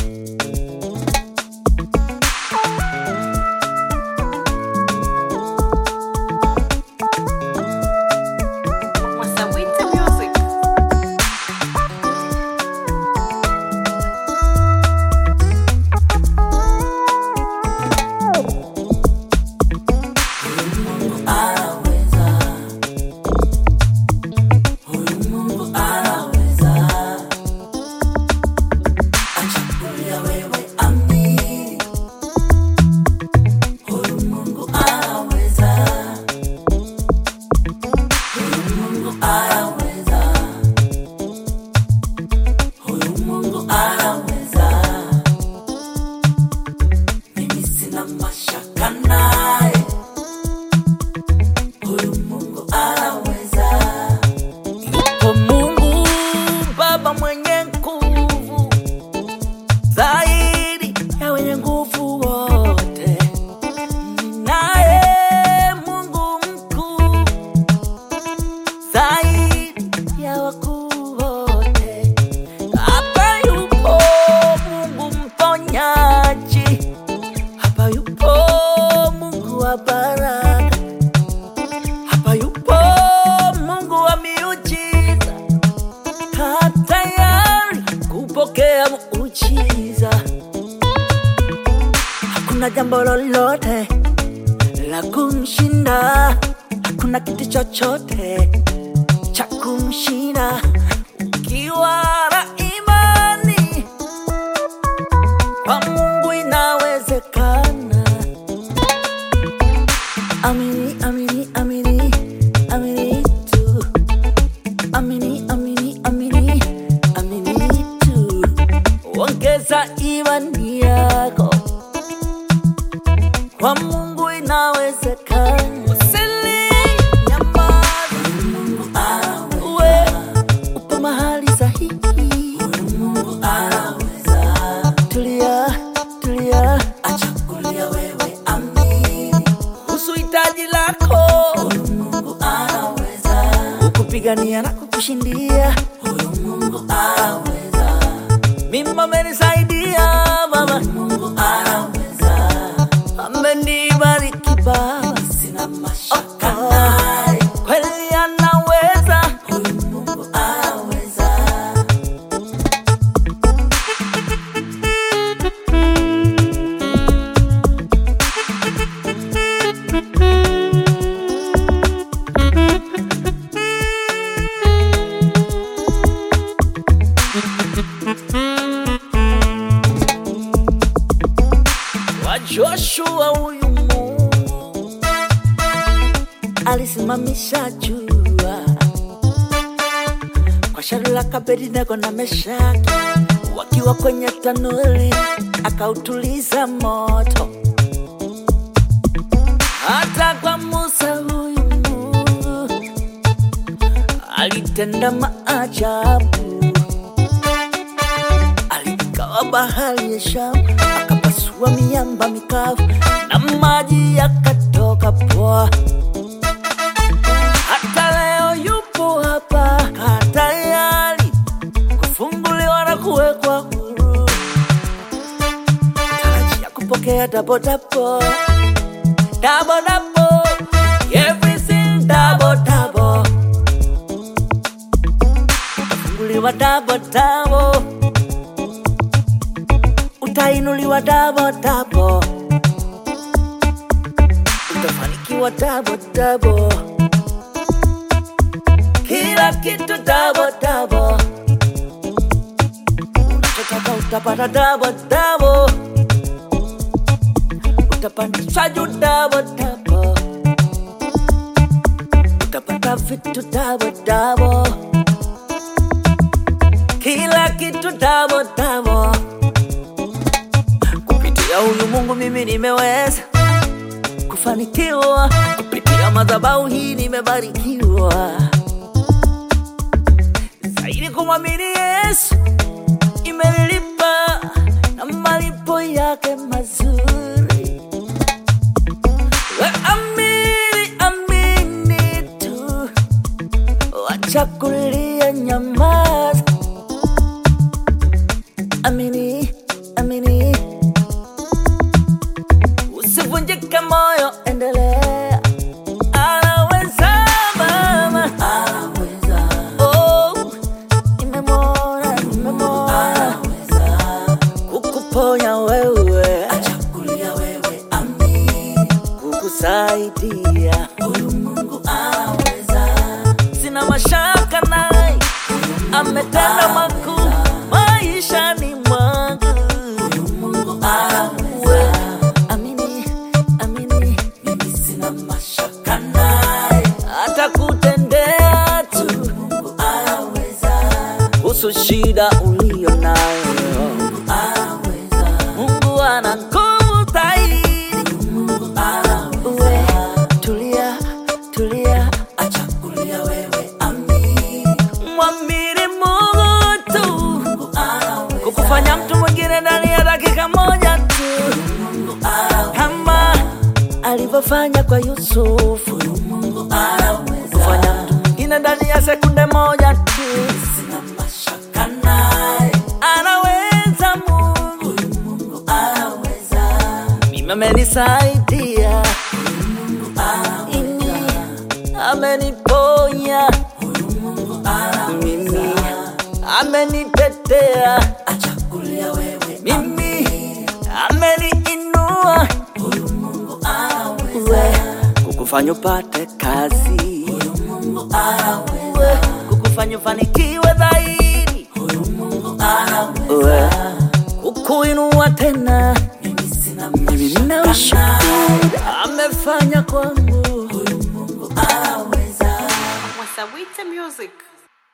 Masawita Music. Yupo Mungu Baba mwenye nguvu zaidi ya wenye nguvu wote, naye Mungu mkuu zaidi ya wakuu wote. Hapa yupo Mungu mponyaji, hapa yupo Mungu wa baraka hapa yupo Mungu wa miujiza, kaa tayari kupokea muujiza. Hakuna jambo lolote la kumshinda, hakuna kitu chochote cha kumshinda. Ukiwa na imani kwa Mungu inawezekana. Amini, amini, amini, amini tu. Amini, amini, amini, amini tu. Ongeza imani yako kwa Mungu inawezekana. Usili nyamaza, uwe upo mahali sahihi. Tulia, tulia, acha kulia wewe, amini kuhusu hitaji lako. Mungu anaweza kukupigania na kukushindia. Huyu Mungu anaweza, mimi amenisaidia Baba. Mungu anaweza, amenibariki Baba, sina mashaka naye, kweli anaweza. Huyu Mungu anaweza. wa Joshua huyu Mungu alisimamisha jua kwa Shadraka, Abednego na Meshaki wakiwa kwenye tanuri, akautuliza moto. Hata kwa Musa huyu Mungu alitenda maajabu aligawa bahari ya Shamu, akapasua miamba mikavu na maji yakatoka poa. Hata leo yupo hapa, kaa tayari kufunguliwa na kuwekwa huru. Tarajia kupokea dabo dabo dabo dabo, everything dabo dabo, utafunguliwa dabo dabo utainuliwa dabo dabo, utafanikiwa dabo dabo, kila kitu dabo dabo, unachotaka utapata dabo dabo, utapandishwa juu dabo dabo, utapata vitu dabo dabo, kila kitu dabo dabo kupitia huyu Mungu mimi nimeweza kufanikiwa, kupitia madhabahu hii nimebarikiwa zaidi. Kumwamini Yesu imenilipa na malipo yake mazuri. We amini, amini tu, wacha kulia, nyamaza amini kukuponya wewe, achakulia wewe, amini. kukusaidia. Huyu Mungu anaweza, Sina mashaka naye, ametenda makuu maishani mwangu. Mungu anaweza. Amini, amini, Mimi sina mashaka naye, atakutendea tu Mungu anaweza, kuhusu shida uliyo nayo. anaweza, Mungu ana nguvu zaidi. Mungu anaweza. Uwe, tulia, tulia, Achakulia wewe, amini. mwamini Mungu tu Mungu anaweza, kukufanya mtu mwingine ndani ya dakika moja tu, Mungu anaweza, kama alivyofanya kwa Yusufu, Mungu anaweza. kufanya mtu mwingine ndani ya sekunde moja tu. Sina mashaka naye, Anaweza Mungu, huyu Mungu anaweza, mimi amenisaidia, Mungu anaweza, mimi ameniponya, huyu Mungu anaweza. mimi amenitetea, Achakulia wewe, mimi ameniinua, huyu Mungu anaweza, we kukufanya upate kazi, huyu Mungu anaweza, we kukufanya ufanikiwe zaidi, huyu Mungu anaweza. we kukuinua tena. Mimi sina Mimi mashaka naye, ninaushukuru amefanya kwangu. huyu Mungu anaweza. Wasawite Music.